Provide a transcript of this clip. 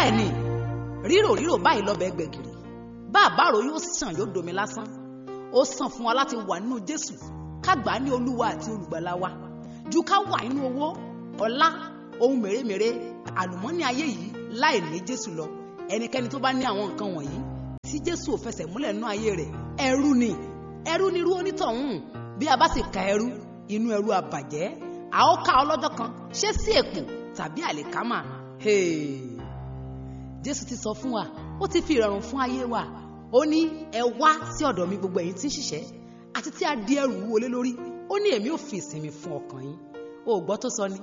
bẹ́ẹ̀ ni rírò rírò báyìí lọ́bẹ̀ gbẹ̀gìrì bá àbárò yóò sàn yóò domi lásán ó sàn fún wa láti wà nínú jésù ká gbà á ní olúwa àti olùgbàlà wa ju ká wà nínú owó ọlá ohun mèremère àlùmọ́nì ayé yìí láì ní jésù lọ ẹnikẹ́ni tó bá ní àwọn nǹkan wọ̀nyí tí jésù ò fẹsẹ̀ múlẹ̀ nínú ayé rẹ̀ ẹrú ni ẹrú ni irú onítọ̀hún bí a bá sì ka ẹrú inú ẹrú abàjẹ́ a ó ká ọlọ́jọ́ kan ṣé sí èpò tàbí àlìkámà Hey! jésù ti sọ fún wa ó ti fi ìrọ̀rùn fún ayé wa ó ní ẹ wá sí ọ̀dọ̀ mi gbogbo ẹ̀yin tí ń ṣiṣẹ́ àti tí a di ẹrù wọlé lórí ó ní èmi ò fi ìsinmi fún ọkàn yín o ò gbọ́ tó sọ ni